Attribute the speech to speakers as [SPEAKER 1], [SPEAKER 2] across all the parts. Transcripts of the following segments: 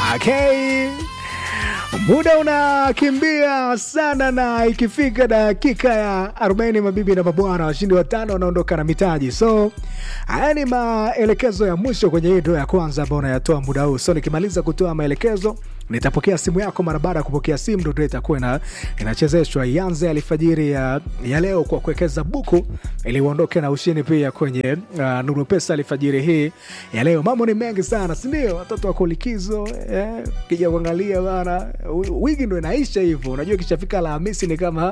[SPEAKER 1] Okay. Muda unakimbia sana na ikifika dakika ya 40 mabibi na mabwana, washindi watano wanaondoka na mitaji. So haya ni maelekezo ya mwisho kwenye hii ya kwanza ambayo unayatoa muda huu. So nikimaliza kutoa maelekezo nitapokea simu yako. Mara baada ya kupokea simu, ndo itakuwa ina, inachezeshwa. Ianze alfajiri ya, ya leo kwa kuwekeza buku ili uondoke na ushindi pia kwenye uh, Nuru Pesa alfajiri hii ya leo. Mambo ni mengi sana, si ndio? Watoto wako likizo eh, kija kuangalia bana, wiki ndo inaisha hivyo. Unajua ikishafika Alhamisi ni kama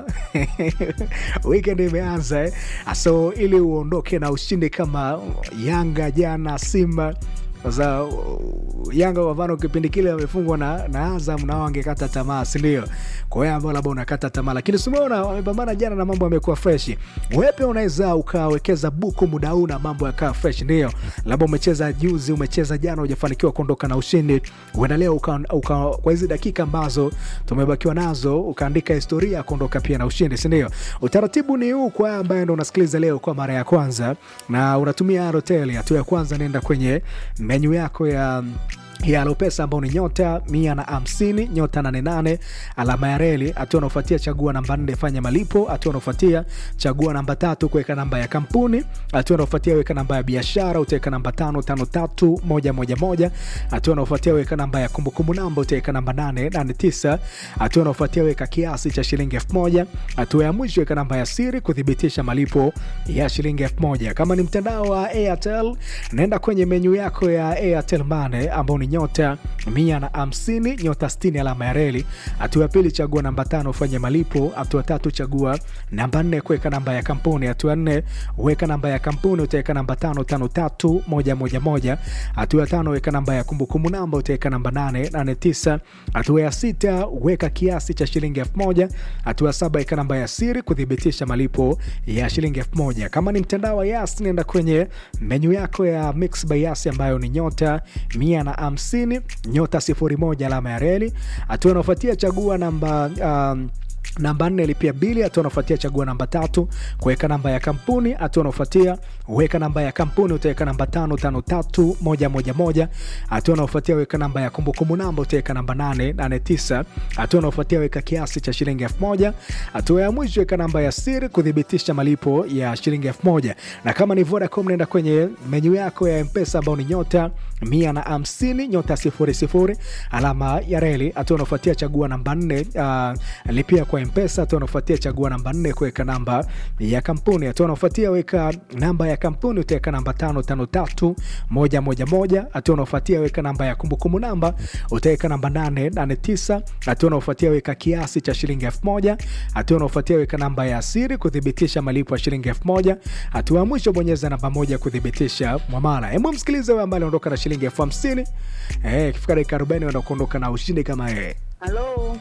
[SPEAKER 1] weekend imeanza eh. So ili uondoke na ushindi kama Yanga jana, Simba sasa Yanga kwa mfano kipindi kile wamefungwa na, na Azam nao wangekata tamaa, si ndio? Kwa hiyo ambao labda unakata tamaa, lakini simeona wamepambana jana na mambo yamekuwa fresh. Wewe pia unaweza ukawekeza buku muda huu na mambo yakaa fresh, ndio labda umecheza juzi, umecheza jana, hujafanikiwa kuondoka na ushindi, uenda leo uka, uka, kwa hizi dakika ambazo tumebakiwa nazo ukaandika historia ya kuondoka pia na ushindi, si ndio? Utaratibu ni huu kwa ambaye ndo unasikiliza leo kwa mara ya kwanza na unatumia Airtel. Hatua ya kwanza, nenda kwenye menyu yako ya ya Alopesa ambao ni nyota mia na hamsini nyota nane nane alama ya reli. Hatua unaofuatia chagua namba nne fanya malipo. Hatua unaofuatia chagua namba tatu kuweka namba ya kampuni. Hatua unaofuatia weka namba ya biashara, utaweka namba tano tano tatu moja moja moja. Hatua unaofuatia weka namba ya kumbukumbu namba, utaweka namba nane nane tisa. Hatua unaofuatia weka kiasi cha shilingi elfu moja. Hatua ya mwisho weka namba ya siri kuthibitisha malipo ya shilingi elfu moja. Kama ni mtandao wa Airtel, naenda kwenye menyu yako ya Airtel Money ambao ni nyota mia na hamsini nyota sitini alama ya reli. Hatua ya pili chagua namba tano ufanye malipo. Hatua tatu chagua namba nne kuweka namba ya kampuni. Hatua nne weka namba ya kampuni, utaweka namba tano tano tatu moja moja moja. Hatua ya tano weka namba ya kumbukumbu namba, utaweka namba nane nane tisa. Hatua ya sita weka kiasi cha shilingi elfu moja. Hatua ya saba weka namba ya siri kuthibitisha malipo ya shilingi elfu moja. Kama ni mtandao wa Yas, nenda kwenye menyu yako ya Mix by Yas ambayo ni nyota mia na hamsini nyota sifuri moja alama ya reli. Hatua inaofuatia chagua namba um, namba nne lipia bili. Hatua unaofuatia chagua namba tatu kuweka namba ya kampuni. Hatua unaofuatia weka namba ya kampuni, utaweka namba tano tano tatu moja moja moja. Hatua unaofuatia weka namba ya kumbukumbu namba, utaweka namba nane nane tisa. Hatua unaofuatia weka kiasi cha shilingi elfu moja. Hatua ya mwisho weka namba ya siri kuthibitisha malipo ya shilingi elfu moja. Na kama ni Vodacom, nenda kwenye menyu yako ya Mpesa ambao ni nyota mia na hamsini nyota sifuri sifuri alama ya reli. Hatua unaofuatia chagua namba nne uh, lipia kwa Mpesa. Hatua unaofuatia chagua namba nne kuweka namba ya kampuni. Hatua unaofuatia weka namba ya kampuni, utaweka namba tano tano tatu moja moja moja. Hatua unaofuatia weka namba ya kumbukumbu namba, utaweka namba nane nane tisa. Hatua unaofuatia weka kiasi cha shilingi elfu moja. Hatua unaofuatia weka namba ya siri kuthibitisha malipo ya shilingi elfu moja. Hatua ya mwisho bonyeza namba moja kuthibitisha mwamala. Hebu msikilize wewe ambaye anaondoka na shilingi elfu hamsini. Eh, ikifika dakika arobaini unaenda kuondoka na ushindi kama yeye.
[SPEAKER 2] Halo,